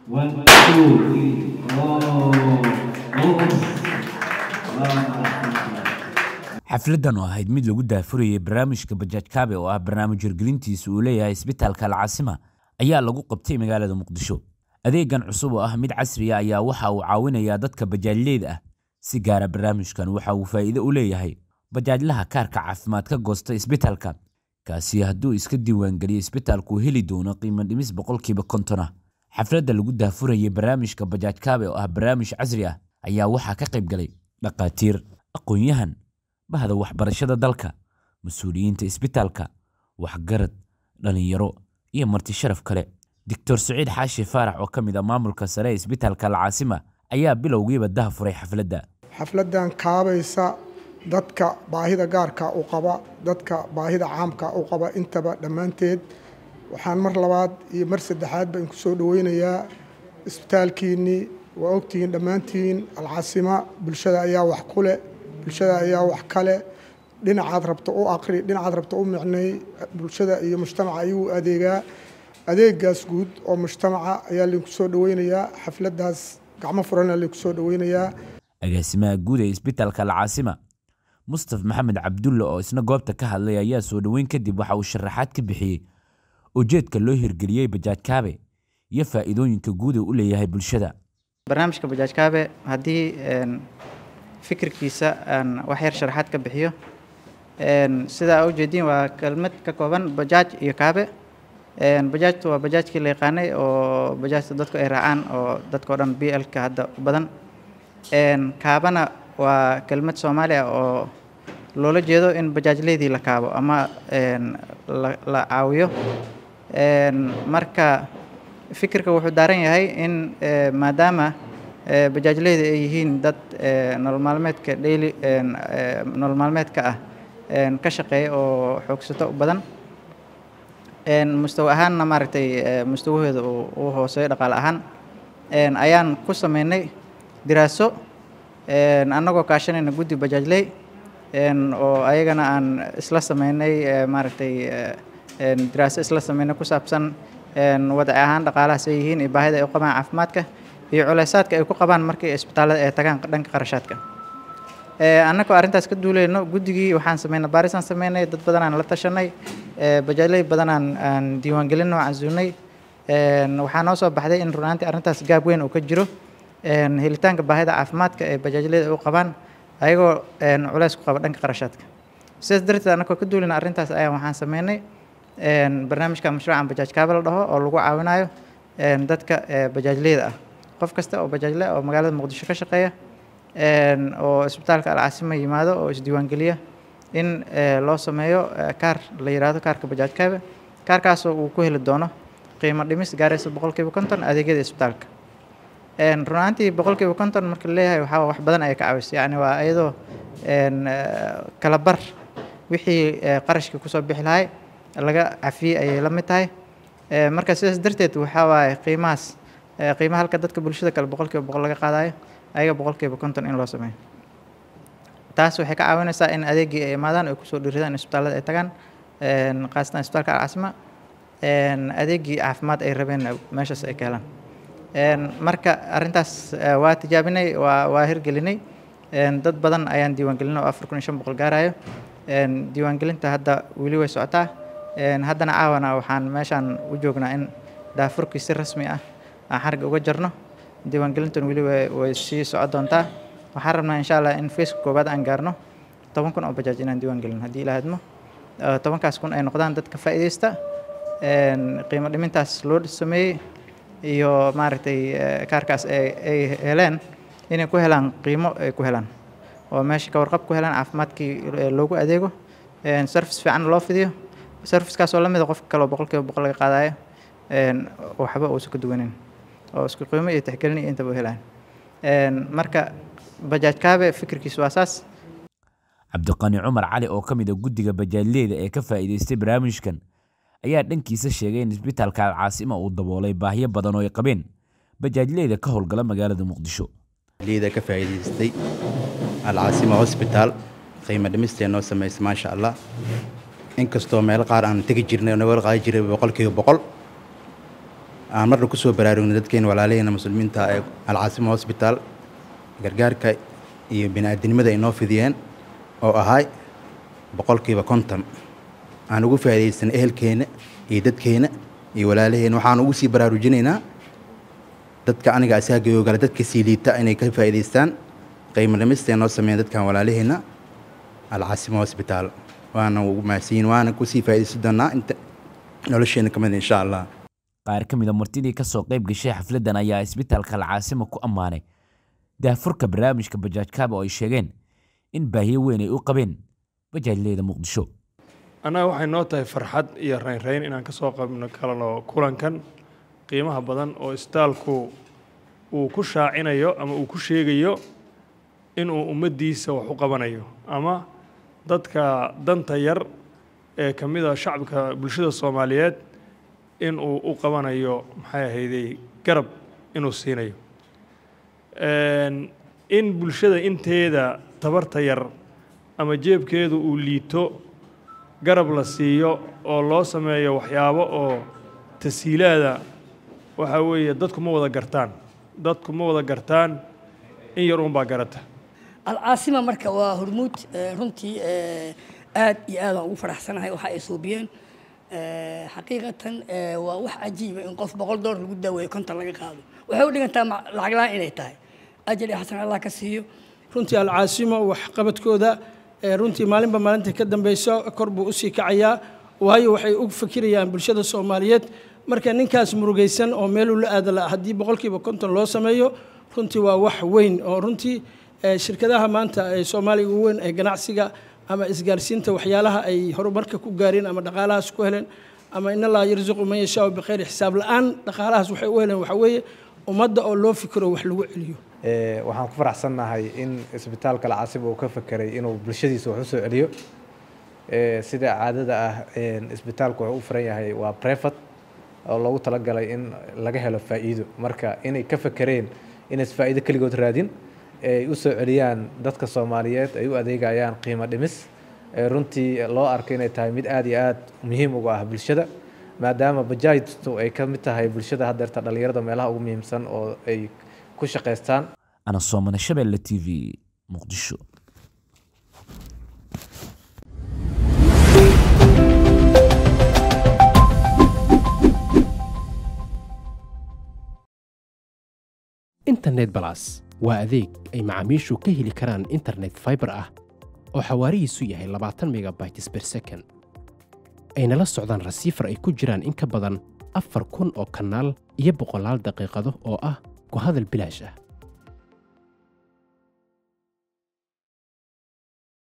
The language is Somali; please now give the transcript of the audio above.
One, two, three. Oh, focus. xafladdan oo ahayd mid lagu daafurayay barnaamijka bajaaj kaabe oo ah barnaamij hirgelintiisa uu leeyahay isbitaalka alcaasima ayaa lagu qabtay magaalada muqdisho adeegan cusub oo ah mid casriya ayaa waxa uu caawinayaa dadka bajaajleyda ah si gaara barnaamijkan waxa uu faa'iido u leeyahay bajaajlaha kaarka caafimaad ka goosta isbitaalka kaasi hadduu iska diiwaangeliyo isbitaalku heli doono qiimo dhimis boqolkiiba kontona xafladda lagu daafurayay barnaamijka bajaaj kaabe oo ah barnaamij casri ah ayaa waxaa ka qayb galay dhaqaatiir aqoon-yahan bahda waxbarashada dalka mas-uuliyiinta isbitaalka waxgarad dhallinyaro iyo marti sharaf kale doctor saciid xaashi faarax oo ka mid ah maamulka sare ee isbitaalka alcaasima ayaa bilowgiiba daha furay xafladda xafladdan kaabaysa dadka baahida gaarka u qaba dadka baahida caamka u qaba intaba dhammaanteed waxaan mar labaad iyo mar saddexaadba inku soo dhaweynayaa isbitaalkiinnii waa ogtihiin dhammaantiin alcaasima bulshada ayaa wax ku leh bulshada ayaa wax kale dhinacaad rabto u aqri dhinacaad rabto u micnay bulshada iyo mujtamaca ayuu adeegaa adeegaas guud oo mujtamaca ayaa lainku soo dhaweynayaa xafladdaas gacmo furana lainku soo dhaweynayaa agaasimaha guud ee isbitaalka alcaasima mustaf maxamed cabdulle oo isna goobta ka hadlay ayaa soo dhoweyn kadib waxa uu sharaxaad ka bixiyey ujeedka loo hirgeliyey bajaaj kaabe iyo faa'iidooyinka guud ee u leeyahay bulshada barnaamijka bajaaj kaabe haddii fikirkiisa aan wax yar sharaxaad ka bixiyo sidaa ujeediin waa kelmad ka kooban bajaaj iyo kaabe bajaajtu waa bajaajkii la yaqaanay oo bajaajta dadku ay raacaan oo dadka o dhan b l-ka hadda u badan kaabana waa kelmad soomaali ah oo loola jeedo in bajaajleydii la kaabo ama la caawiyo marka fikirka wuxuu daaran yahay in maadaama bajaajleyda ay yihiin dad nolol maalmeedka daily nolol maalmeedka ah ka shaqeeya oo xoogsato u badan mustawa ahaanna maaragtay mustawahooda uu hooseeyo dhaqaale ahaan ayaan ku sameynay diraaso annagoo kaashanayna guddi bajaajley oo ayagana aan isla sameynay maaragtay diraaso isla sameynay ku saabsan wadci ahaan dhaqaalahaas ay yihiin iyo baahida ay u qabaan caafimaadka iyo culeysaadka ay ku qabaan markii isbitaallada ay tagaan dhanka qarashaadka annagoo arrintaas ka duuleyno guddigii waxaan sameynay baarisaan sameynay dad badanaan la tashanay bajaajley badanaan aan diiwaangelinno casuunay waxaa noo soo baxday in runaantii arrintaas gaab weyn uu ka jiro helitaanka baahida caafimaadka ee bajaajleyda u qabaan ayagoo culeys ku qaba dhanka qarashaadka sidaas darteed annagoo ka duuleyna arrintaas ayaan waxaan sameynay barnaamijka mashruucan bajaaj kaaba la dhaho oo lagu caawinayo dadka bajaajleyda ah qof kasta oo bajaajle oo magaalada muqdisho ka shaqeeya oo isbitaalka alcaasima yimaado oo isdiiwaangeliya in loo sameeyo kaar la yidhaahdo kaarka bajaaj kaabe kaarkaasoo uu ku heli doono qiimo dhimis gaaraysa boqolkiiba konton adeegyada isbitaalka runaantii boqolkiiba konton marka laleeyahay waxaa wax badan ayay ka caawisa yacni waa iyadoo kala bar wixii qarashkii kusoo bixi lahay laga cafiyey ayay la mid tahay marka sidaas darteed waxaa waaye qiimahaas qiimaha halka dadka bulshada kale boqolkiiba boqol laga qaadayo ayaga boqolkiiba konton in loo sameeyo taas waxay ka caawinaysaa in adeegii ay imaadaan ay kusoo dhiiradaan isbitaallada ay tagaan khaasatan isbitaalka alcaasima adeegii caafimaad ay rabeen meeshaas ay ka helaan marka arrintaas waa tijaabinay waa waa hirgelinay dad badan ayaan diiwaangelinay oo afar kun iyo shan boqol gaarayo diiwaangelinta hadda weli way socotaa haddana caawana waxaan meeshaan u joognaa in daafurkii si rasmi ah aan xarga uga jarno diiwaangelintan weli way sii soco doontaa waxaan rabnaa insha allah in faceka koowaad aan gaarno toban kun oo bajaaj inaan diiwaan gelin haddii ilaa hadmo tobankaas kun ay noqdaan dadka faa'iidaysta qiimo dhimintaas loo sameeyey iyo maaragtay kaarkaas ay heleen inay ku helaan qiimo ay ku helaan oo meesha ka warqab ku helaan caafimaadkii loogu adeego service fiican loo fidiyo servicekaas oo la mida qofka kale oo boqolkiiba boqol laga qaadayo waxba uusan ka duwanin oo isku qiimo iyo tixgelin iyo intaba u helaan marka bajaaj kaabe fikirkiisu waa saas cabdiqani cumar cali oo ka mid a guddiga bajaajleyda ee ka faa'iidaystay barnaamijkan ayaa dhankiisa sheegay in isbitaalka alcaasima uu daboolay baahiyo badan oo ay qabeen bajaajleyda ka howlgala magaalada muqdisho liida ka faa'iidaystay alcaasima hosbitaal qiimo dhimistee noo samaysa maasha allah inkastoo meelo qaar aan tegi jirnay oo nagala qaadi jiray boqolkiiba boqol aan marna ku soo baraarugna dadkeena walaalaheena muslimiinta ee alcaasima hosbitaal gargaarka iyo bini-aadinimada ay noo fidiyeen oo ahay boqolkiiba konton aan ugu faa'iidaysan ehelkeena iyo dadkeena iyo walaalaheena waxaan ugu sii baraarujinaynaa dadka aniga asaagayoo gale dadka sii liita inay ka faa'iidaystaan qiimo dhimista noo sameeyeen dadkan walaalaheena alcaasima hosbitaal waana ugu mahadsanyiin waana kusii faa'iidaysan doonaa inta nolosheena ka mid insha allah qaar ka mid a martidii ka soo qayb gashay xafladdan ayaa isbitaalka alcaasima ku ammaanay daafurka barnaamijka bajaaj kaaba oo ay sheegeen in baahiyo weyn ay u qabeen bajaajleyda muqdisho annaga waxay noo tahay farxad iyo raynrayn inaan ka soo qabno kalano kulankan qiimaha badan oo isbitaalku uu ku shaacinayo ama uu ku sheegayo inuu ummaddiisa wax u qabanayo ama dadka danta yar ee ka mid a shacabka bulshada soomaaliyeed inuu u qabanayo maxay ahayday garab inuu siinayo in bulshada inteeda tabarta yar ama jeebkeedu uu liito garab la siiyo oo loo sameeyo waxyaabo oo tasiilaada waxaa weeye dadku ma wada gartaan dadku ma wada gartaan in yar uunbaa garata alcaasima marka waa hormuud runtii aad iyo aad aan ugu faraxsanahay waxa ay suubiyeen xaqiiqatan waa wax cajiiba in qof boqol dollar lagu daaweeyo konton laga qaado waxay u dhigantaa lacag la-aan inay tahay ajal iyo xasan allah ka siiyo runtii alcaasimo waxqabadkooda runtii maalinba maalinta ka dambeyso kor buu usii kacayaa waayo waxay u fikirayaan bulshada soomaaliyeed marka ninkaas murugaysan oo meeluu la aada la haddii boqolkiiba konton loo sameeyo runtii waa wax weyn oo runtii shirkadaha maanta ee soomaaliga ugu weyn ee ganacsiga ama isgaarsiinta waxyaalaha ay horumarka ku gaareen ama dhaqaalahaas ku heleen ama in allaha yarzuqu man yashaau bikhayri xisaab la-aan dhaqaalahaas waxay u heleen waxa weeye ummadda oo loo fikiro wax lagu celiyo waxaan ku faraxsannahay in isbitaalka alcaasib uu ka fekeray inuu bulshadiisa wax u soo celiyo sida caadada ah isbitaalku wuxuu u furan yahay waa brefat oo loogu talagalay in laga helo faa'iido marka inay ka fekereen inays faa'iido keligood raadin ay u soo celiyaan dadka soomaaliyeed ay u adeegayaan qiimo dhimis runtii loo arko inay tahay mid aad iyo aad muhiim uga ah bulshada maadaama bajaajtu ay ka mid tahay bulshada haddeerta dhallinyarada meelaha ugu muhiimsan oo ay ku shaqaystaan ana soomane shabeelle t v muqdisho internet balas waa adeeg ay macaamiishu ka heli karaan internet faibar ah oo xawaarihiisu yahay labaatan megabytes ber second ayna la socdaan rasiifar ay ku jiraan in ka badan afar kun oo kanaal iyo boqolaal daqiiqado oo ah ku hadal bilaash ah